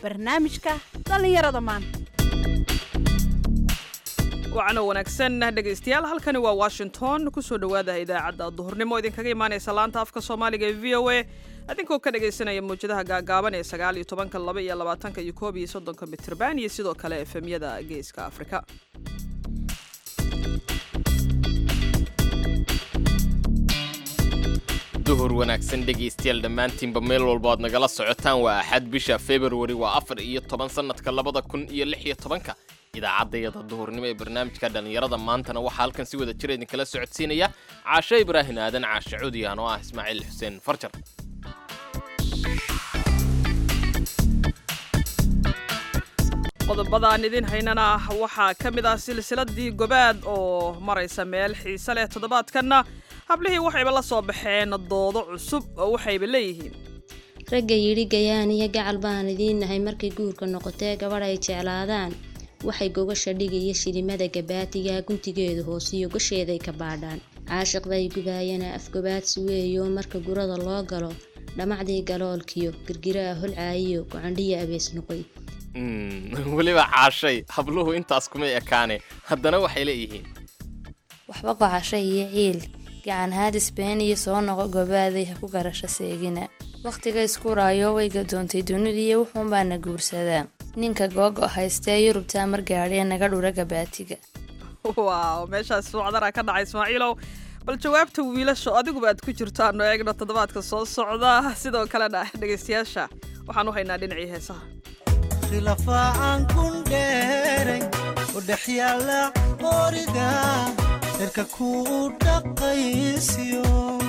barnaamijka dhallinyarada maanta wacno wanaagsan dhegaystayaal halkani waa washington kusoo dhowaada idaacadda duhurnimo idinkaga imaanaysa laanta afka soomaaliga ee v o a adinkoo ka dhagaysanaya mawjadaha gaagaaban ee sagaal iyo tobanka laba iyo labaatanka iyo koob iyo soddonka mitirban iyo sidoo kale efemyada geeska afrika duhur wanaagsan dhegaystayaal dhammaantiinba meel walba aad nagala socotaan waa axad bisha februari waa afar iyo toban sannadka labada kun iyo lix iyo tobanka idaacaddayada duhurnimo ee barnaamijka dhallinyarada maantana waxaa halkan si wada jira idinkala socodsiinaya caashe ibraahin aadan caashe cudiyan oo ah ismaaciil xuseen farjar qodobadaan idin haynana waxaa ka mid ah silsiladii gobaad oo maraysa meel xiise leh toddobaadkanna hablihii waxayba la soo baxeen doodo cusub oo waxayba leeyihiin ragga yidhi gayaan iyo gacal baan idiin nahay markay guurka noqotee gabadh ay jeclaadaan waxay gogasha dhigaya shilimada gabaatiga guntigeeda hoosiyo gasheeday ka baadhaan caashiqday gubaayana afgobaadsi weeyo marka gurada loo galo dhamacdii galoolkiyo girgiraa holcaayiyo gocandhiya abees noqoy weliba caashay habluhu intaas kuma ekaane haddana waxay leeyihiin waxba gocasho iyo ciil gacan haadis been iyo soo noqo gobaaday ha ku garasho seegina wakhtiga iskuraayo way gadoontay dunidiiyo wuxuunbaana guursadaa ninka googo haystee yurubtaa mar gaadhee naga dhura gabaatiga waaw meeshaas suucdara ka dhacay ismaaciilow bal jawaabta wiilasho adiguba aad ku jirtaano eegno toddobaadka soo socda sidoo kalena dhegaystayaasha waxaan u haynaa dhinacii heesaha khilafaacan kun dheeray oo dhex yaalla qoriga dherka kuu dhaqaysiyo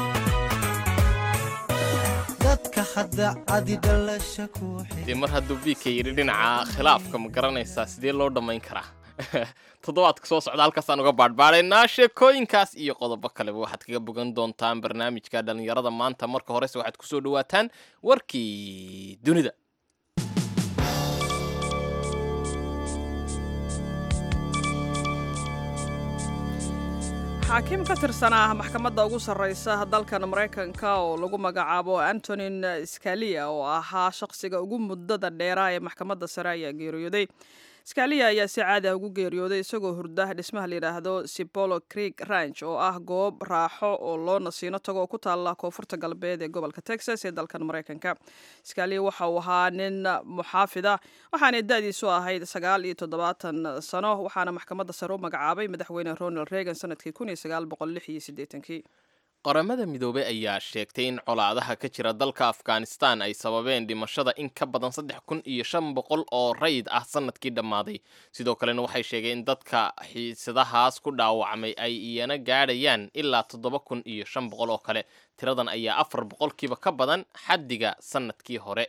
dadka hadda cadi dhalasha ku dee mar hadduu biika yidhi dhinaca khilaafka ma garanaysaa sidee loo dhammayn karaa toddobaadka soo socda halkaasaan uga baadhbaadhaynaa sheekooyinkaas iyo qodobo kaleba waxaad kaga bogan doontaan barnaamijka dhallinyarada maanta marka horese waxaad kusoo dhawaataan warkii dunida xaakiim ka tirsanaa maxkamadda ugu sarreysa dalkan maraykanka oo lagu magacaabo antonin skalia oo ahaa shaqsiga ugu muddada dheeraa ee maxkamadda sare ayaa geeriyooday skalia ayaa si caadi ah ugu geeriyooday isagoo hurda dhismaha layidhaahdo sibolo creek ranch oo ah goob raaxo oo loo nasiino tago oo ku taalla koonfurta galbeed ee gobolka texas ee dalkan maraykanka skalia waxa uu ahaa nin muxaafida waxaanay da-diisu ahayd sagaal iyo toddobaatan sano waxaana maxkamadda sare u magacaabay madaxweyne ronald reagan sanadkii kun iyo sagaal boqol lix iyo siddeetankii qaramada midoobey ayaa sheegtay in colaadaha ka jira dalka afghanistan ay sababeen dhimashada in ka badan saddex kun iyo shan boqol oo rayid ah sanadkii dhammaaday sidoo kalena waxay sheegeen in dadka xiisadahaas ku dhaawacmay ay iyana gaadhayaan ilaa toddoba kun iyo shan boqol oo kale tiradan ayaa afar boqolkiiba ka badan xaddiga sanadkii hore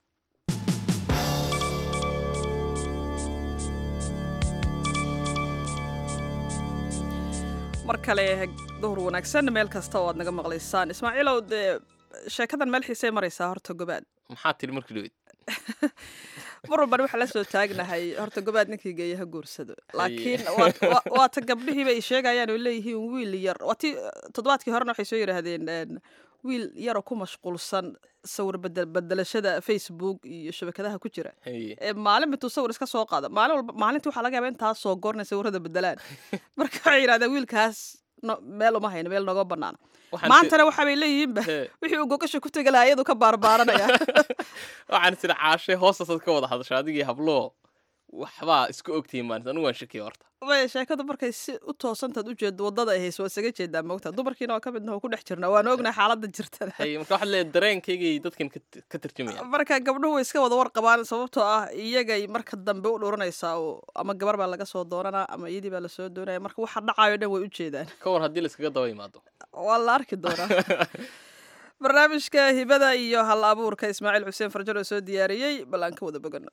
mar kale duhur wanaagsan meel kasta oo aad naga maqlaysaan ismaaciilow dee sheekadan meel xiisey maraysaa horta gobaad maxaa tiri markii dhawed mar walban waxaa la soo taagnahay horta gobaad ninkii geeya ha guursado laakiin waata gabdhihiiba ay sheegayaan oo leeyihiin wiil yar waati toddobaadkii horena waxay soo yidhaahdeen wiil yaroo ku mashquulsan sawir bedelashada facebook iyo shabakadaha ku jira ee maalin intuu sawir iska soo qaado maalin walba maalintii waxaa laga yaaba intaas soo goornay sawirada bedelaan marka waxay yidhahdeen wiilkaas meel uma hayno meel nooga banaana maantana waxaabay leeyihiinba wixii uu gogasha ku tegi lahaa iyadu ka baarbaaranaya waxaan sida caashe hoostasaad ka wada hadasha adigii habloo waxbaa isku ogtihiin maalinta anigu waan shakiya horta maya sheekadu markay si u toosantaad u jeedo waddada ay hayso waa isaga jeedaa moogta dumarkiina waa ka midna oo ku dhex jirnaa waan ognahay xaaladda jirtana hay marka waxaad leedahay dareenkaygay dadkan ka tarjumaya marka gabdhuhu way iska wada warqabaan sababtoo ah iyagay marka dambe u dhuranaysaa oo ama gabar baa laga soo doonanaa ama iyadii baa lasoo doonaya marka waxa dhacayo dhan way u jeedaan ka war haddii laiskaga daba imaado waa la arki doonaa barnaamijka hibada iyo hal abuurka ismaaciil xuseen farjar oo soo diyaariyey bal aan ka wada bogano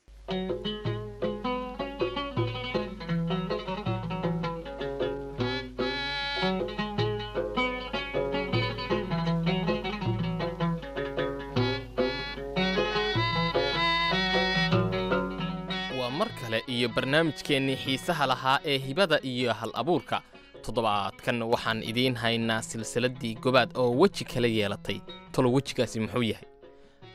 waa mar kale iyo barnaamijkeennii xiisaha lahaa ee hibada iyo hal abuurka toddobaadkan waxaan idiin haynaa silsiladdii gobaad oo weji kala yeelatay talo wejigaasi muxuu yahay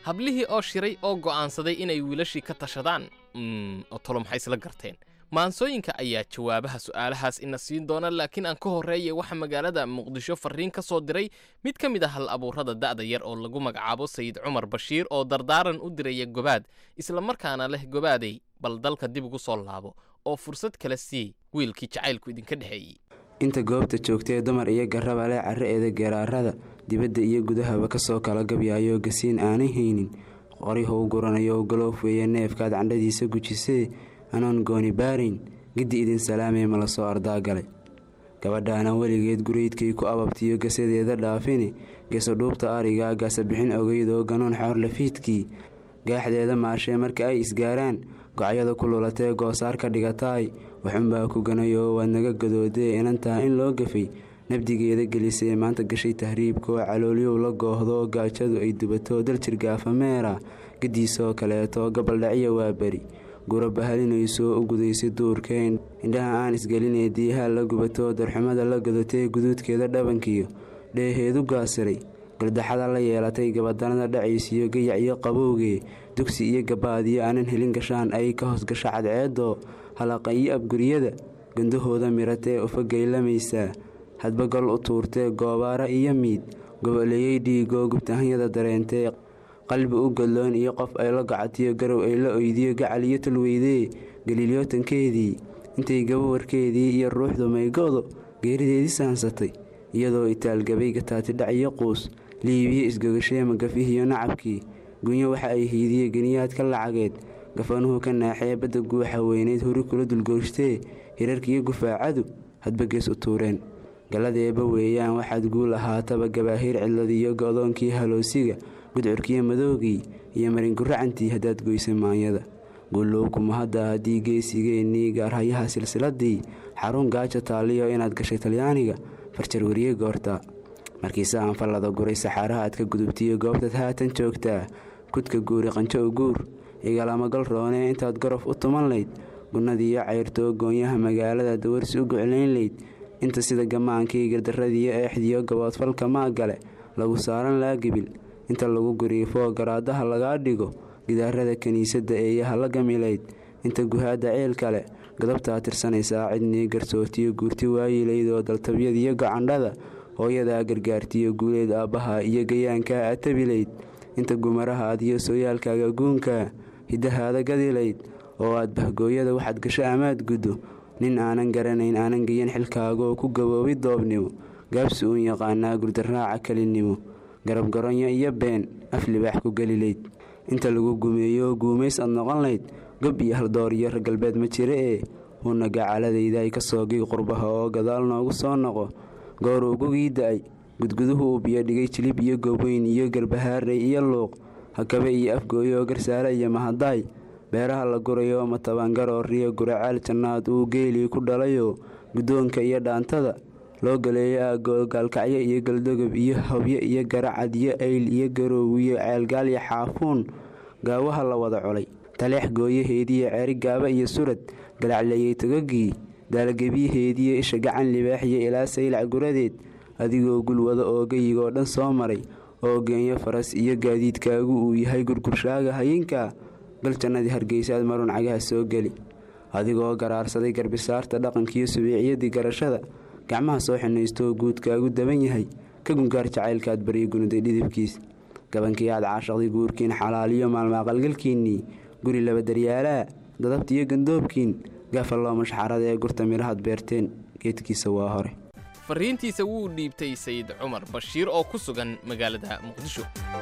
hablihii oo shiray oo go'aansaday inay wiilashii ka tashadaan mm, oo tolo maxay isla garteen maansooyinka ayaa jawaabaha su'aalahaas ina siin doona laakiin aan ka horreeya waxaa magaalada muqdisho farriin ka soo diray mid ka mid ah hal abuurada da'da yar oo lagu magacaabo sayid cumar bashiir oo dardaaran u diraya gobaad islamarkaana leh gobaaday bal dalka dib ugu soo laabo oo fursad kala siiyey wiilkii jacaylku idinka dhexeeyey inta goobta joogtee dumar iyo garraba leh carra-eeda garaarada dibadda iyo gudahaba kasoo kala gabyaayo gasiin aanay haynin qorihou guranayo galoof weeye neefkaad candhadiisa gujisee anoon gooni baarayn giddi idin salaamee ma la soo ardaagalay gabadhaana weligeed guraydkay ku ababtiyo gasadeeda dhaafine geso dhuubta ariga gasa bixin ogeydoo ganoon xoor lafiidkii gaaxdeeda maashee marka ay isgaaraan gocyada ku lulatee goosaar ka dhigataay waxunbaa ku ganayoo waad naga gadoodee inantaa in loo gafay nabdigeeda gelisee maanta gashay tahriibkoo caloolyow la goohdoo gaajadu ay dubato daljir gaafameera gadiisoo kaleeto gabaldhacyo waa beri gura bahalinaysoo u gudaysay duurkee indhaha aan isgelinee diihaa la gubato darxumada la gadatee guduudkeeda dhabankiyo dheeheedu gaasiray galdaxada la yeelatay gabadanada dhacaysiyo gayac iyo qabowgee dugsi iyo gabaadiyo aanan helin gashaan ay ka hoosgasho cadceedoo halaqa iyo abguryada gandahooda miratee ufagaylamaysaa hadba gol u tuurtee goobaara iyo miid goboleeyey dhiigoo gubtahanyada dareentee qalbi u gadloon iyo qof ay la gacatiyo garow ay la oydiyo gacal iyo tulweydee galiilyootankeedii intay gabawarkeedii iyo ruuxdu maygo'do geerideedii saansatay iyadoo itaalgabay gataatidhac iyo quus liibiyo isgogashee magafihiyo nacabkii gunyo waxa ay hiidiye geniyaadka lacageed gafanuhu ka naaxee badda guuxa weyneyd hori kula dulgoostee hirarkiiyo gufaacadu hadba gees u tuureen galladeeba weeyaan waxaad guul ahaataba gabaahiir cidladiyo go'doonkii haloosiga gudcurkiyo madoogii iyo maringuracantii haddaad goysay maanyada guulowkuma hadda haddii geesigeennii gaarhayaha silsiladii xarun gaaja taaliyo inaad gashay talyaaniga farjar weriye goorta markiise aan fallada guray saxaaraha aad ka gudubtiyo goobtaad haatan joogtaa kudka guuri qanjo u guur igalama gal roonee intaad gorof u tuman layd gunnadiiyo cayrtoo goonyaha magaalada dawarsi u goclayn layd inta sida gamaankii gardarradiiyo eexdiyo gaboodfalka maagale lagu saaran laagibil inta lagu guriifoo garaadaha lagaa dhigo gidaarada kiniisadda eeyaha la gamilayd inta guhaadda ceel kale gadabtaa tirsanaysaa cidnii garsootiyo guurti waayilaydoo daltabyadiyo gacandhada hooyadaa gargaartiyo guuleed aabbaha iyo gayaankaa atabilayd inta gumarahaad iyo sooyaalkaaga guunkaa hiddahaada gadilayd oo aad bahgooyada waxaad gasho amaad guddo nin aanan garanayn aanan geyan xilkaagoo ku gaboobi doobnimo gaabsi uun yaqaanaa gurdarraaca kelinimo garab garonyo iyo been af libaax ku gelilayd inta lagu gumeeyo guumays aad noqon layd gob iyo haldoor iyo raggalbeed ma jira ee huuna gacaladayda ay ka soo gig qurbaha oo gadaal noogu soo noqo goor ugugii da-ay gudguduhu uu biyo dhigay jilib iyo gooweyn iyo garbahaarey iyo luuq hakabe iyo afgooyo garsaale iyo mahadaay beeraha la gurayo matabangarooriyo guracaal jannaad uu geelii ku dhalayo guddoonka iyo dhaantada loo galeeyo aagoo gaalkacyo iyo galdogob iyo hobyo iyo garacad iyo ayl iyo garoow iyo ceelgaal iyo xaafuun gaawaha la wada colay taleex gooyaheediiyo ceeri gaaba iyo surad galacleeyey togogii daalagebyaheediiyo isha gacan libaaxiyo ilaa saylac guradeed adigoo gulwada oo geyigoo dhan soo maray oo geenyo faras iyo gaadiidkaagu uu yahay gurgurshaaga hayinka gal jannadii hargeysaad marun cagaha soo geli adigoo garaarsaday garbisaarta dhaqankiiyo subiiciyadii garashada gacmaha soo xinaystoo guudkaagu daban yahay ka gungaar jacaylkaad baryo gunuday dhidibkiis gabankii aad caashaqday guurkiin xalaaliyo maalmaaqalgalkiinnii guri laba daryaalaa dadabtiiyo gandoobkiin gaafa loo mashxarada ee gurta midhahaad beerteen geedkiisa waa hore farriintiisa wuu dhiibtay sayid cumar bashiir oo ku sugan magaalada muqdisho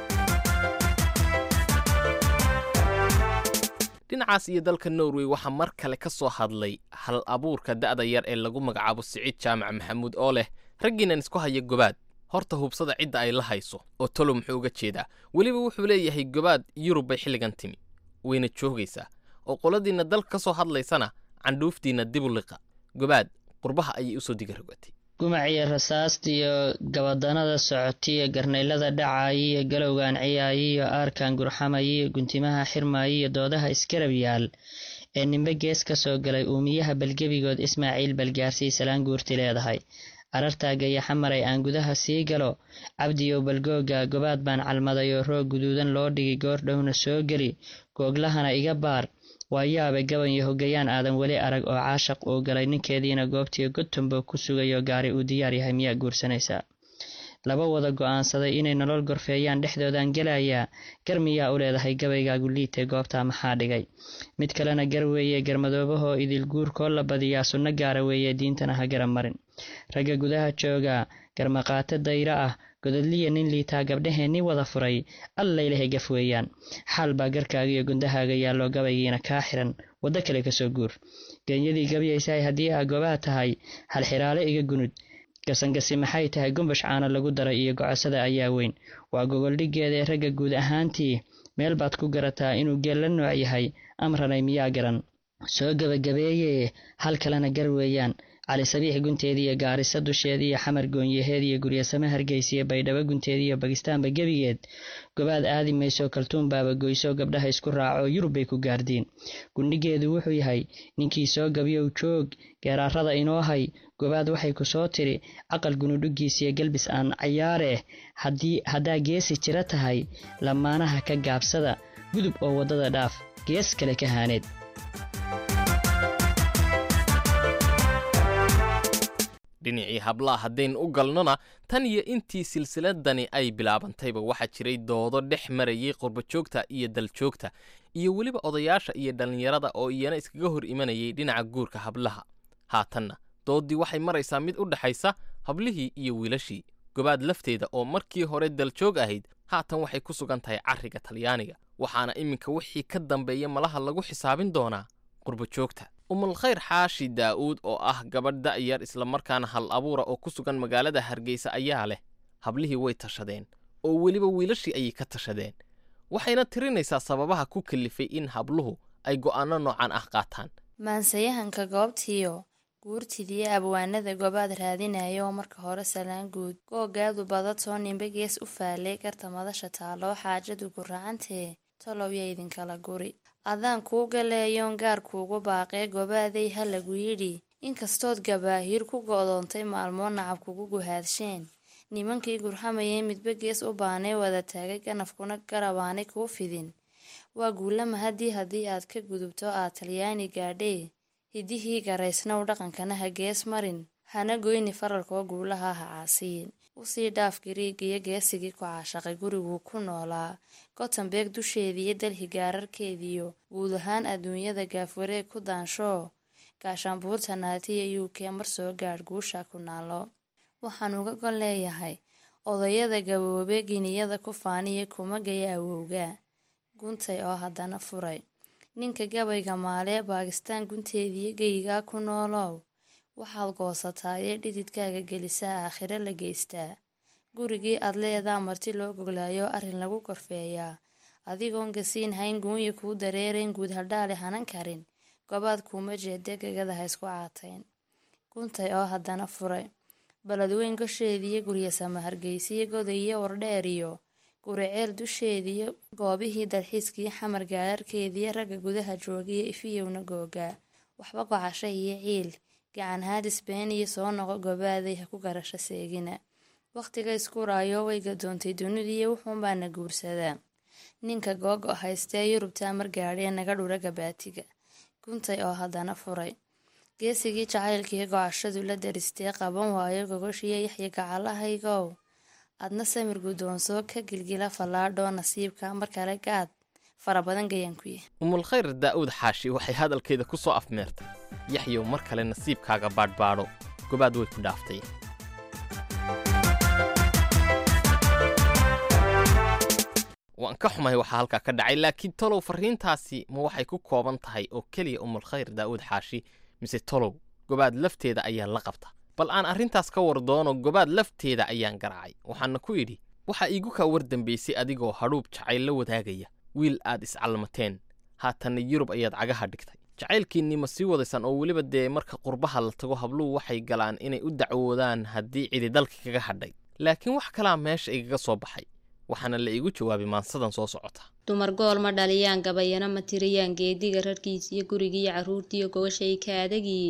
dhinacaas iyo dalka norway waxaa mar kale ka soo hadlay hal abuurka da'da yar ee lagu magacaabo siciid jaamac maxamuud oo leh raggiinan isku haya gobaad horta hubsada cidda ay la hayso oo tolo muxuu uga jeedaa weliba wuxuu leeyahay gobaad yurub bay xilligan timi wayna joogaysaa oo qoladiinna dalka ka soo hadlaysana candhuuftiinna dibu liqa gobaad qurbaha ayay usoo diga rogatay gumaciyo rasaastiyo gabadanada socotiyo garnaylada dhacayiyo galowgan ciyaayiyo aarkan gurxamayiyo guntimaha xirmaayiyo doodaha iskarab yaal ee nimbe gees ka soo galay uumiyaha balgebigood ismaaciil balgaarsii salaan guurti leedahay carartaagaya xamaray aan gudaha sii galo cabdiyow balgooga gobaad baan calmaday oo roog guduudan loo dhigay goordhowna soo geli googlahana iga baar waa yaabe gaban iyo hogayaan aadan weli arag oo caashaq uu galay ninkeediina goobtii gotumbo ku sugayo gaari uu diyaar yahay miyaa guursanaysaa laba wada go-aansaday inay nolol gorfeeyaan dhexdoodan gelayaa gar miyaa u leedahay gabaygaagu liitay goobtaa maxaa dhigay mid kalena gar weeye garmadoobahoo idil guurkoo la badiyaa sunno gaara weeye diintana ha gara marin ragga gudaha jooga garmaqaato dayro ah gododliya nin liitaa gabdhaheenni wada furay allaylahay gaf weeyaan xaal baa garkaaga iyo gundahaaga yaallo gabaygiina kaa xiran waddo kale kasoo guur genyadii gabyaysahay haddii aa gobaha tahay halxiraale iga gunud gasangasi maxay tahay gumbash caana lagu daray iyo gocosada ayaa weyn waa gogoldhiggeeda ee ragga guud ahaantii meel baad ku garataa inuu geel la nooc yahay amranay miyaa garan soo gebagabeeyee hal kalena gar weeyaan cali sabiix gunteediiyo gaarisa dusheediiyo xamar goonyaheed iyo guryasame hargeysiyo baydhabo gunteediiyo bakistaanba gebigeed gobaad aadi mayso kaltuun baaba goyso gabdhaha isku raaco yurub bay ku gaardiin gundhigeedu wuxuu yahay ninkii soo gabyow joog geeraarada inoo hay gobaad waxay ku soo tiri caqal gunudhugiisiyo galbis aan cayaareh haddaa geesi jira tahay lamaanaha ka gaabsada gudub oo waddada dhaaf gees kale ka haaneed dhinacii hablaha haddaynu u galnona tan iyo intii silsiladani ay bilaabantayba waxaa jiray doodo dhex marayay qurbajoogta iyo daljoogta iyo weliba odayaasha iyo dhallinyarada oo iyana iskaga hor imanayay dhinaca guurka hablaha haatanna dooddii waxay maraysaa mid u dhexaysa hablihii iyo wiilashii gobaad lafteeda oo markii hore daljoog ahayd haatan waxay ku sugan tahay carriga talyaaniga waxaana iminka wixii ka dambeeya malaha lagu xisaabin doonaa qurbajoogta umulkhayr xaashi daa'uud oo ah gabadh da'yar islamarkaana hal abuura oo ku sugan magaalada hargeysa ayaa leh hablihii way tashadeen oo weliba wiilashii ayay ka tashadeen waxayna tirinaysaa sababaha ku kalifay in habluhu ay go'aanno noocan ah qaataan maansayahanka goobtiyo guurtidiyo abwaanada gobaad raadinaya oo marka hore salaan guud googaadu badatoo nimbe gees u faalay garta madasha taaloo xaajadu guracantee tolow ya idinkala guri adaan kuu galeeyoon gaar kuugu baaqee gobaaday ha lagu yidhi inkastood gabaahiir ku go'doontay maalmoo nacab kugu guhaadsheen nimankii gurxamayay midba gees u baanay wada taagay ganafkuna garabaanay kuu fidin waa guulama haddii haddii aad ka gudubto aad talyaani gaadhee hidihii garaysnow dhaqankana ha gees marin hana goyni faralkoo guulaha ha caasiyin usii dhaaf gariigiyo geesigii ku caashaqay guriguu ku noolaa gotembeeg dusheediiyo dalhi gaararkeediyo guud ahaan adduunyada gaafwareeg ku daanshoo gaashaanbuurta naatiya u k mar soo gaadh guusha ku naalo waxaan uga gol leeyahay odayada gaboobe giniyada ku faaniya kuma gaya awowga guntay oo haddana furay ninka gabayga maalee baakistaan gunteediyo geyigaa ku noolow waxaad goosataa ee dhididkaaga gelisaa aakhiro la geystaa gurigii aad leedaa marti loo goglaayo arrin lagu korfeeyaa adigoon gasiin hayn guunya kuu dareerayn guud hadhaale hanan karin gobaad kuuma jeede gegada ha isku caatayn guntay oo haddana furay baladweyn gosheediyo guryasama hargeysiyo godayiyo wardheeriyo guriceel dusheediyo goobihii dalxiiskii xamar gaararkeediyo ragga gudaha joogiyo ifiyowna googaa waxba gocasho iyo ciil gacan haadis been iyo soo noqo gobaaday ha ku garasho seegina wakhtiga isku raayo way gadoontay dunidiiyo wuxuunbaana guursadaa ninka googo haystee yurubtaa mar gaadhee naga dhura gabaatiga guntay oo haddana furay geesigii jacaylkii gocashadu la daristee qaban waayo gogoshiyo yaxya gacalahaygow adna samir guddoonsoo ka gilgila fallaadhoo nasiibka mar kale gaad fara badan gayaankuya umulkhayr daa'uud xaashi waxay hadalkeeda ku soo afmeertay yaxyow mar kale nasiibkaaga baadhbaadho gobaad way ku dhaaftay waan ka xumahay waxaa halkaa ka dhacay laakiin tolow farriintaasi ma waxay ku kooban tahay oo keliya umulkhayr daa'uud xaashi mise tolow gobaad lafteeda ayaa la qabta bal aan arrintaas ka war doono gobaad lafteeda ayaan garaacay waxaana ku idhi waxaa iigu kaa war dambaysay adigoo hadhuub jacayl la wadaagaya wiil aad iscalmateen haatanna yurub ayaad cagaha dhigtay jacaylkiinnii ma sii wadaysaan oo weliba dee marka qurbaha la tago habluhu waxay galaan inay u dacwoodaan haddii cidi dalka kaga hadhay laakiin wax kalaa meesha igaga soo baxay waxaana la iigu jawaabay maansadan soo socota dumar gool ma dhaliyaan gabayana ma tiriyaan geediga rarkiis iyo gurigiiyo carruurtiiyo gogoshay ka adagiyiin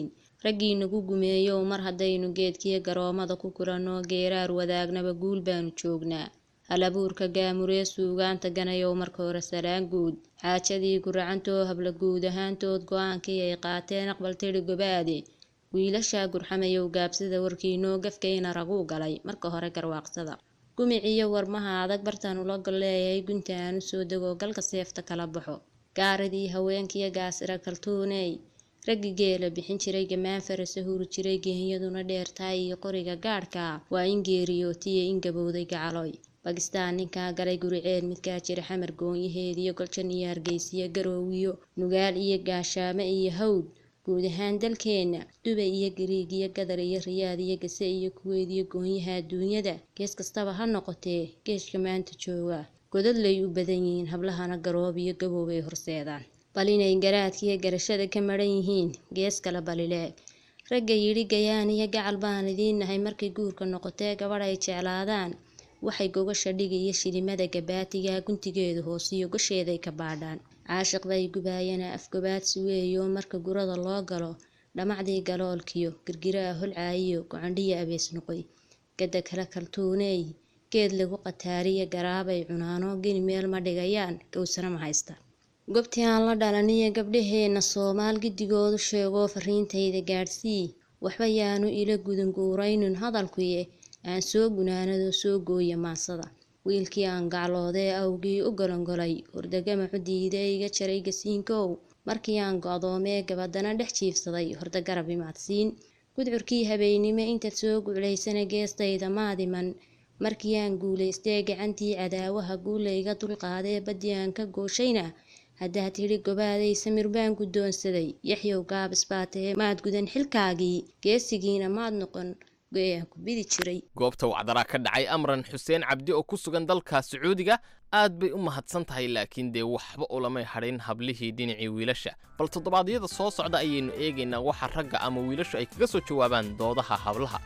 raggii nagu gumeeyow mar haddaynu geedkiyo garoomada ku kulanno geeraar wadaagnaba guul baanu joognaa halabuurka gaamuree suugaanta ganayow marka hore salaan guud xaajadii guracantoo habla guud ahaantood go-aankii ay qaateen aqbal tidhi gobaade wiilashaa gurxamayow gaabsida warkiinoo gafkayna raguu galay marka hore garwaaqsada gumiciyo warmaha adag bartaan ula gol leeyahay gunta aan u soo dego galka seefta kala baxo gaaridii haweenkiyo gaasira kaltuuney raggi geela bixin jiray gamaan farasa huri jiray geenyaduna dheertahay iyo qoriga gaadhka waa in geeriyootiya in gabowday gacaloy bakistaan ninkaa galay guriceel midkaa jira xamar goonyaheediyo goljan iyo hargeysiyo garoowiyo nugaal iyo gaashaame iyo hawd guud ahaan dalkeenna dubay iyo gariig iyo gadar iyo riyaad iyo gase iyo kuweyd iyo goonyaha adduunyada gees kastaba ha noqotee geeshka maanta jooga godadlay u badan yihiin hablahana garoob iyo gabow ay horseedaan bal inay garaadkiiyo garashada ka maran yihiin gees kale balileeg ragga yidhi gayaan iyo gacal baan idiin nahay markay guurka noqotee gabadh ay jeclaadaan waxay gogasha dhigi iyo shilimada gabaatiga guntigeedu hoosiyo gosheeday ka baadhaan caashiq bay gubaayana afgobaadsi weeyo marka gurada loo galo dhamacdii galoolkiyo girgiraa holcaayiyo gocandhiya abees noqoy gada kale kaltuuneey geed lagu qataariya garaabay cunaano geni meel ma dhigayaan gowsana ma haysta gobtii aan la dhalaniyo gabdhaheenna soomaal gidigoodu sheegoo fariintayda gaadhsii waxba yaanu ila gudunguuraynin hadalkuye aan soo gunaanadoo soo gooya maasada wiilkii aan gacloodee awgii u golongolay hordagamacu diidee iga jaray gasiinkow markii aan go-doomee gabadana dhex jiifsaday horda garab imaadsiin gudcurkii habeennimo intaad soo guclaysana geestayda maadiman markii aan guulaystee gacantii cadaawaha guulayga dulqaadee baddii aan ka gooshayna haddaad tidhi gobaaday samir baan guddoonsaday yaxyow gaabis baa tahe maad gudan xilkaagii geesigiina maad noqon go-aan ku bidi jiray goobta wacdaraa ka dhacay amran xuseen cabdi oo ku sugan dalka sacuudiga aad bay u mahadsan tahay laakiin dee waxba ulamay hadhin hablihii dhinacii wiilasha bal toddobaadyada soo socda ayaynu eegaynaa waxa ragga ama wiilashu ay kaga soo jawaabaan doodaha hablaha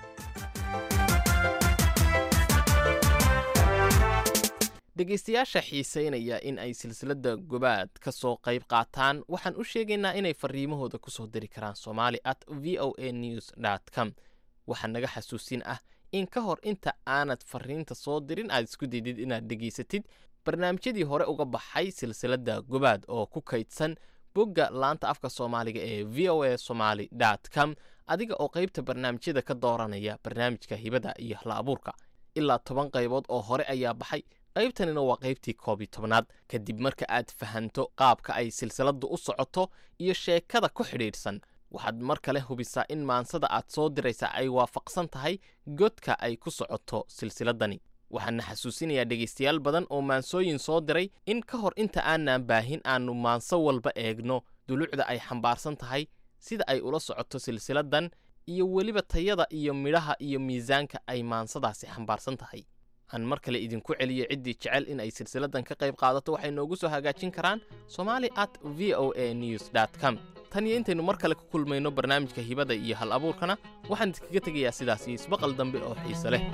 dhegaystayaasha xiisaynaya in ay silsiladda gobaad ka soo qayb qaataan waxaan u sheegaynaa inay fariimahooda ku soo diri karaan somali at v o a news dt com waxaa naga xasuusin ah in ka hor inta aanad fariinta soo dirin aad isku daydid inaad dhegaysatid barnaamijyadii hore uga baxay silsiladda gobaad oo ku kaydsan bogga laanta afka soomaaliga ee v o a somaly dt com adiga oo qaybta barnaamijyada ka dooranaya barnaamijka hibada iyo hla abuurka ilaa toban qaybood oo hore ayaa baxay qaybtanina waa qaybtii koob iyo tobnaad kadib marka aad fahanto qaabka ay silsiladdu u socoto iyo sheekada ku xidhiidhsan waxaad mar kale hubisaa in maansada aad soo diraysa ay waafaqsan tahay godka ay ku socoto silsiladani waxaana xasuusinayaa dhegaystayaal badan oo maansooyin soo diray in ka hor inta aanaan baahin aannu maanso walba eegno dulucda ay xambaarsan tahay sida ay ula socoto silsiladan iyo weliba tayada iyo midhaha iyo miisaanka ay maansadaasi xambaarsan tahay aan mar kale idinku celiyo ciddii jecel in ay silsiladan ka qayb qaadato waxay noogu soo hagaajin karaan somali at v o a news dt com tan iyo intaynu mar kale ku kulmayno barnaamijka hibada iyo hal abuurkana waxaan idinkaga tegayaa sidaas iyo isbaqal dambe oo xiise leh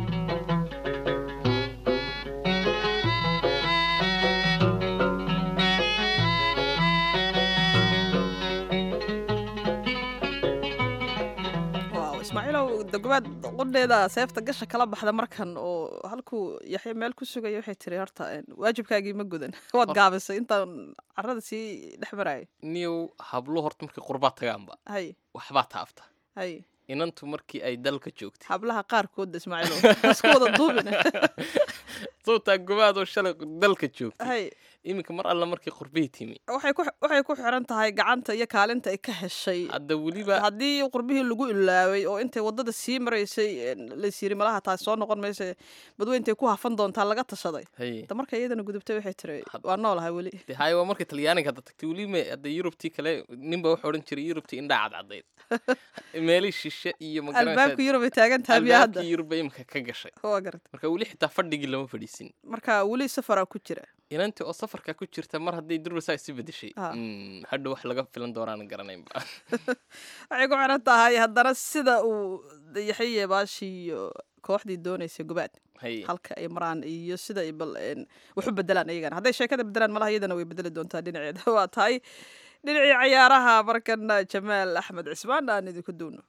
ismaaciilow dagobaad qudheeda seefta gasha kala baxda markan oo halkuu yaxya meel ku sugaya waxay tiri horta waajibkaagii ma gudan waad gaabisay intaan carada sii dhex maraayo niyow hablo horta markay qurbaa tagaanba hay waxbaa taafta hay inantu markii ay dalka joogtay hablaha qaarkood ismaaciilow isku wada duubin sawtaa gobaadoo shalay dalka joogtay hay iminka mar alla markii qurbihii timi waxay ku waxay ku xiran tahay gacanta iyo kaalinta ay ka heshay hadda weliba haddii qurbihii lagu ilaaway oo intay waddada sii maraysay lays yiri malaha taas soo noqon maysa badweyntay ku hafan doontaa laga tashaday hay da marka iyadana gudubtay waxay tiri waa noolahay weli de hay waa markii talyaaniga hadda tagtay weliba hadda yurubtii kale ninba wuxuu odhan jiray yurubtii indhaa cadcadayd meelii shishe iyo albaabka yurub ay taagan tahay biyo hadda albaabkii yurubba imika ka gashay waa garata marka weli xitaa fadhigii lama fadhiisin marka weli safaraa ku jira inantii oo safarka ku jirta mar hadday durbasaa isi bedeshay Ah. Mm, hadha wax laga filan doonaan garanaynba waxay ku xiran tahay haddana sida uu yaxye baashii iyo kooxdii doonaysay gobaad hay halka ay maraan iyo sida ay bal een, wax u bedelaan iyagana hadday sheekada bedelaan malaha iyadana way bedeli doontaa dhinaceeda waa tahay dhinacii cayaaraha markan jamaal axmed cismaan aan idinku duuno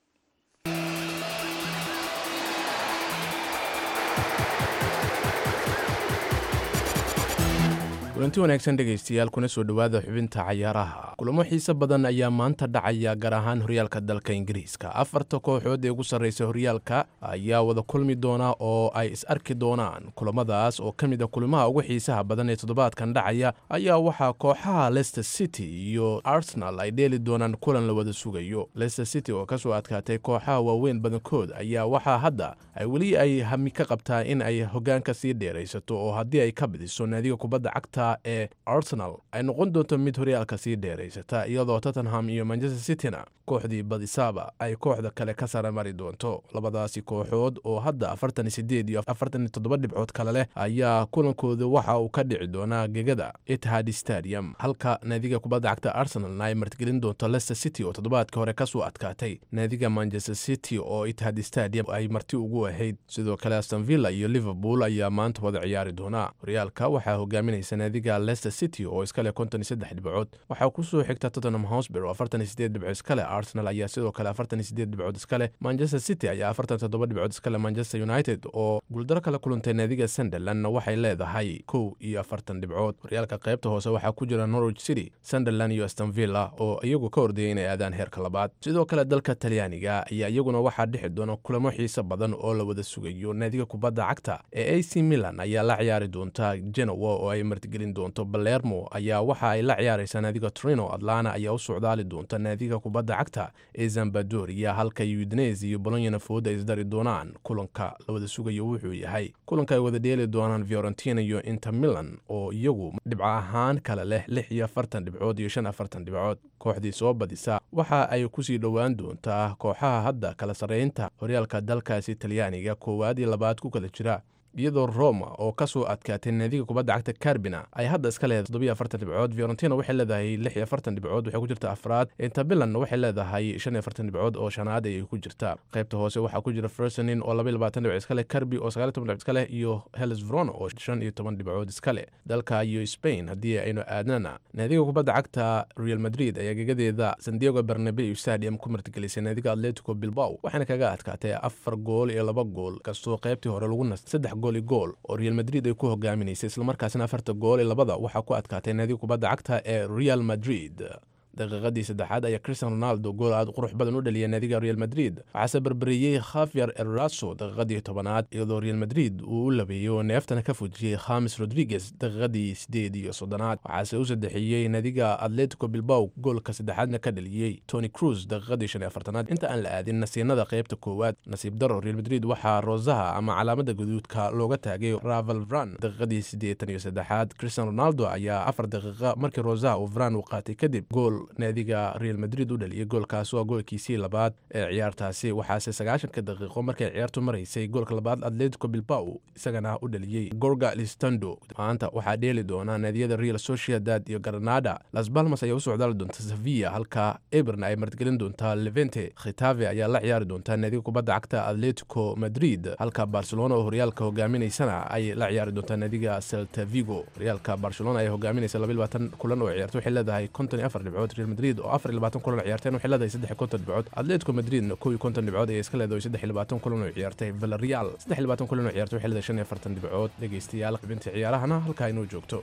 kulanti wanaagsan dhegaystayaal kuna soo dhowaada xubinta cayaaraha kulamo xiise badan ayaa maanta dhacaya gaar ahaan horyaalka dalka ingiriiska afarta kooxood ee ugu sarreysa horyaalka ayaa wada kulmi doona oo ay is arki doonaan kulamadaas oo ka mid a kulimaha ugu xiisaha badan ee toddobaadkan dhacaya ayaa waxaa kooxaha leicester city iyo arsenal ay dheeli doonaan kulan la wada sugayo leicester city oo kasoo adkaatay kooxaha waaweyn badankood ayaa waxaa hadda ay weli ay hami ka qabtaa in ay hogaanka sii dheeraysato oo haddii ay ka bidiso naadiga kubadda cagta ee arsenal ay noqon doonto mid horyaalka sii dheeraysata iyadoo tottenham iyo manchester cityna kooxdii badisaaba ay kooxda kale ka sara mari doonto labadaasi kooxood oo hadda afartan sideed iyo afartan toddoba dhibcood kale leh ayaa kulankooda waxa uu ka dhici doonaa gegada etihad stadium halka naadiga kubadda cagta arsenalna ay martigelin doonto leicester city oo toddobaadka hore kasoo adkaatay naadiga manchester city oo etihad stadium ay marti ugu ahayd sidoo kale aston villa iyo liverpool ayaa maanta wada ciyaari doonaa horyaalka waxaa hogaaminaysa naadiga leicester city oo iskale konton iyo saddex dhibcood waxaa kusoo xigta tottenham hosber oo afartan iyo sideed dhibcood iskale arsenal ayaa sidoo kale afartan iyo sideed dhibcood iskale manchester city ayaa afartan toddoba dhibcood iskale manchester united oo guuldaro kala kulantay naadiga sunderlandna waxay leedahay kow iyo afartan dhibcood horyaalka qaybta hoose waxaa ku jira norwich city sunderland iyo aston villa oo iyagu ka ordayay inay aadaan heerka labaad sidoo kale dalka talyaaniga ayaa iyaguna waxaa dhixi doona kulamo xiise badan oo la wada sugayo naadiga kubadda cagta ee ac milan ayaa la ciyaari doonta genowa oo ay martigelin doonto balermo ayaa waxa ay la ciyaaraysaa naadiga trino atlana ayaa u socdaali doonta naadiga kubadda cagta ee zambadoria halka udnes iyo bolonyana fooda ay isdari doonaan kulanka la wada sugayo wuxuu yahay kulanka ay wada dheeli doonaan fiorentina iyo inter milan oo iyagu dhibco ahaan kale leh lix iyo afartan dhibcood iyo shan afartan dhibcood kooxdii soo badisa waxa ay kusii dhowaan doontaa kooxaha hadda kala sarreynta horyaalka dalkaasi talyaaniga koowaad iyo labaad ku kala jira iyadoo roma oo kasoo adkaatay naadiga kubadda cagta carbina ay hadda iska leedahay toddobiyo afartan dhibcood fiorentina waxay leedahay lix iyo afartan dhibcood waxay ku jirta afraad intabilan waxay leedahay shan iyo afartan dhibcood oo shanaad ayay ku jirta qaybta hoose waxaa ku jira fersonin oo laba iyo labaatan dhibcood iska leh carbi oo sagaal iyo toban dhibcood iska leh iyo heles verona oo shan iyo toban dhibcood iska leh dalka iyo spain haddii aynu aadnana naadiga kubadda cagta real madrid ayaa gegadeeda sandiego bernabeu stadium ku martigelisay naadiga atletico bilbao waxaana kaga adkaatay afar gool iyo laba gool kastoo qaybtii hore lagu nastay saddex gool iyo gool oo real madrid ay ku hogaaminaysay islamarkaasina afarta gool iyo labada waxaa ku adkaatay naadiga kubadda cagta ee real madrid daqiiqadii saddexaad ayaa cristian ronaldo gool aad qurux badan u dhaliyay naadiga real madrid waxaase barbariyey khafier eraso daqiiqadii tobanaad iyadoo real madrid uu u labeeyey oo neeftana ka fujiyey khamis rodriguez daqiiqadii sideed iyo soddonaad waxaase u saddexeeyey naadiga atletico bilbao goolka saddexaadna ka dhaliyey tony cruz daqiiqadii shan iyo afartanaad inta aan la aadin nasiinada qaybta koowaad nasiib daro real madrid waxaa roosaha ama calaamada gaduudka looga taagay raval vran daqiiqadii siddeetan iyo saddexaad cristian ronaldo ayaa afar daqiiqa markii roosaha uu vran uu qaatay kadib gool naadiga real madrid u dhaliyay goolkaas waa goolkiisii labaad ee ciyaartaasi waxaase sagaashanka daqiiqo markay ciyaartu maraysay goolka labaad atletico bilbao isagana u dhaliyey gorga listando maanta waxaa dheeli doona naadiyada real sociedad iyo granada las balmas ayaa u socdaali doonta sevilla halka eberna ay martigelin doontaa levente khitave ayaa la ciyaari doontaa naadiga kubadda cagta atletico madrid halka barcelona oo horyaalka hogaaminaysana ay la ciyaari doontaa naadiga celta vigo horyaalka barcelona ayaa hogaaminaysa laba iyo labaatan kulan oo ciyaarta waxay leedahay konton iyo afar dhibcood real madrid oo afar iyo labaatan kulan oo ciyaarteen waxay leedahay saddex iyo konton dhibcood atletico madridna kow iyo konton dhibcood ayay iska leedahay saddex iyo labaatan kulan oo ciyaartay villarreal saddex iyo labaatan kulan oo ciyaartay waxay leedahay shan iyo afartan dhibcood dhegeystayaal xubinta ciyaarahana halkaa inoo joogto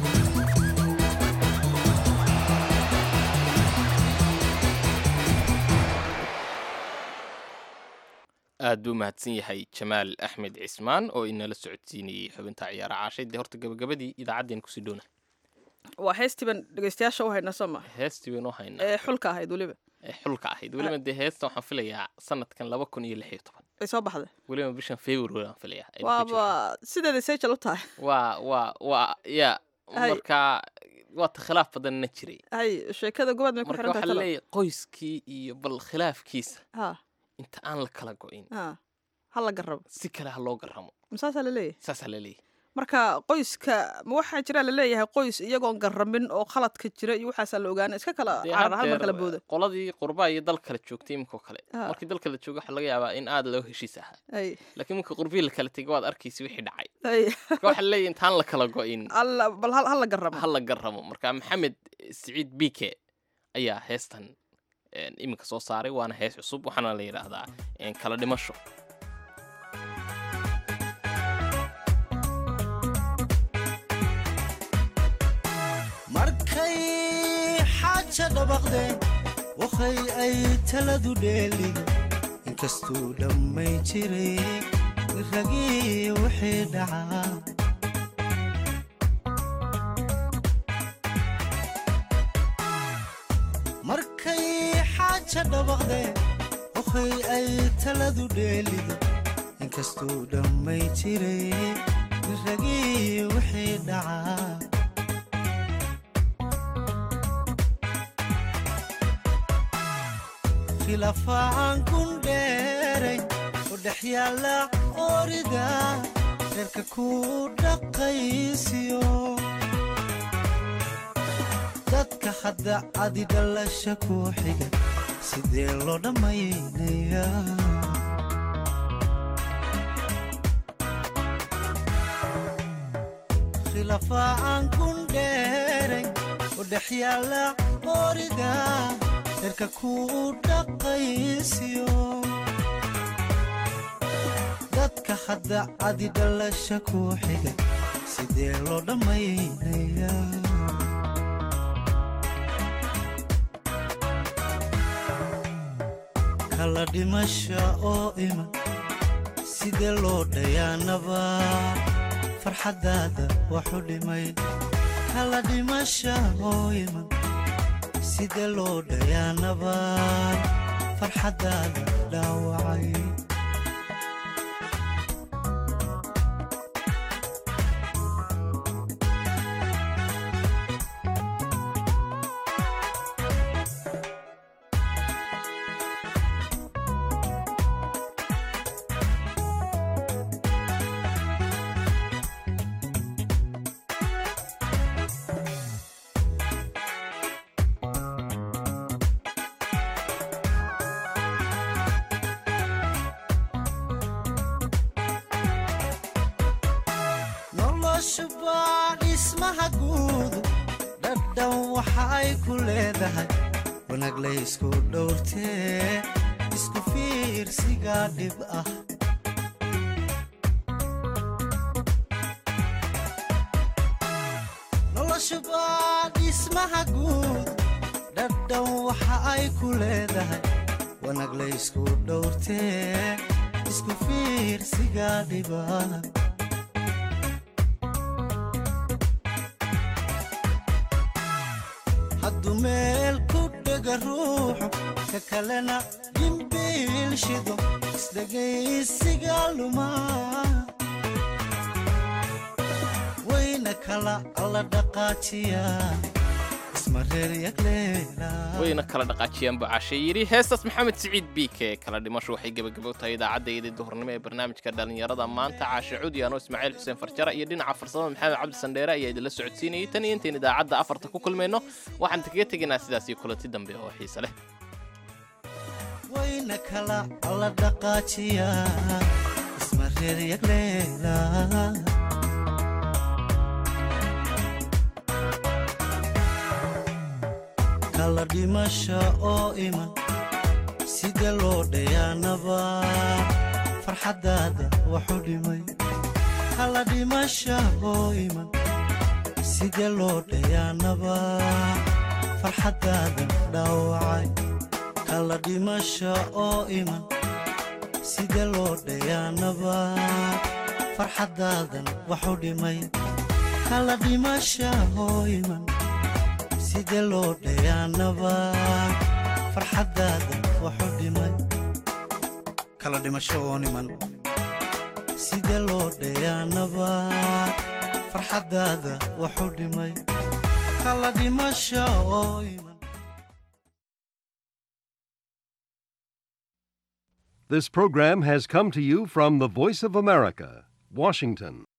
aad buu mahadsan yahay jamaal axmed cismaan oo inala socodsiinayey xubinta ciyaara caashay dee horta gabagabadii idaacaddeen kusii dhoona waa heestiiban dhegeystayaasha u hayna soo ma heestii baynu haynaa ee xulka ahayd weliba ee xulka ahayd weliba dee heesta waxaan filayaa sanadkan laba kun iyo lix iyo toban ay soo baxday weliba bishan february aan filayaa aynu ku jirno. waaba sideeda sejal u tahay waa waa waa ya Hay. marka waata khilaaf badanna jiray hay sheekada gobaad may ku marka xiran waxaa tahay talo leeyahay qoyskii iyo bal khilaafkiisa ha inta aan la kala go-in ha ha la garabo si kale ha loo garamo masaasaa la leeyahay saasaa la leeyahay marka qoyska ma waxaa jira la leeyahay qoys iyagoon garamin oo khaladka jira iyo waxaasaa la ogaana iska kala Dee carar hal mar haddeer kala booda qoladii qurbaa iyo dal kala joogtay iminka oo kale Ah. markii dal kala jooga waxaa laga yaabaa in aad loo heshiis ahaa hay laakiin marka qurbii la kala tegay waad arkaysa wixii dhacay hay marka waxaa leeyahay intaan la kala go-in alla bal hal hal la garamo ha la garamo marka maxamed siciid bike ayaa heestan iminka soo saaray waana hees cusub waxaana la yidhaahdaa kala dhimasho markay xaaja dhabaqdeen wakhay ay taladu dheelin inkastuu dhammay jiray ragii wixii dhacaa markay xaaja dhabaqdeen wakhay ay taladu dheelido inkastuu dhammay jiray ragii wixii dhacaa khilaafaaan kun dheeray oo dhex yaalla orida reerka ku dhaqaysiyo dadka hadda adi dhalasha ku xiga sidee loo dhammaynayaa khilaafaan kun dheeray oo dhex yaalla orida reerka ku dhaqaysiyo dadka hadda adi dhalasha ku xiga sidee loo dhammaynayaa kala dhimasha oo iman sidee loo dhayaanaba farxaddaada waxu dhimay kala dhimasha oo iman sida loo dhayaanaba farxaddaada dhaawacay noloshubaa dhismaha guudu dhadhan waxa ay ku leedahay wanaag laysku dhowrtee isku fiirsiga dhib ah noloshubaa dhismaha guud dhadhan waxa ay ku leedahay wanaag laysku dhowrtee isku fiirsiga dhib ah hadduu meel ku dhega ruuxu ka kalena dhimbiil shido isdhegaysiga lumaa wayna kala alla dhaqaajiyaa isma reer yagleelaa wayna kala dhaqaajiyaan bucaashe yidhi heestaas maxamed siciid biike kala dhimasho waxay gebagabo tahay idaacaddaydii duhurnimo ee barnaamijka dhallinyarada maanta caashe cudiyaano ismaaciil xuseen farjara iyo dhinaca farsamada maxamed cabdi sandheere ayaa idinla socodsiinayay tan iyo intayn idaacadda afarta ku kulmayno waxaan kaga tegaynaa sidaas iyo kulanti dambe oo xiise leh wayna kala alla dhaqaajiyaa isma reer yagleelaa kala dhimasha oo iman sida loo dhayaanaba farxaddaada waxu dhimay kala dhimasha oo iman sida loo dhayaanaba farxaddaada dhaawacay kala dhimasha oo iman sida loo dhayaanaba farxaddaadan waxu dhimay kala dhimasha oo iman sida loo dhayaanaba farxaddaada waxu dhimay kala dhimasho oo niman sida loo dhayaanaba farxaddaada waxu dhimay kala dhimasho oo iman This program has come to you from the Voice of America, Washington.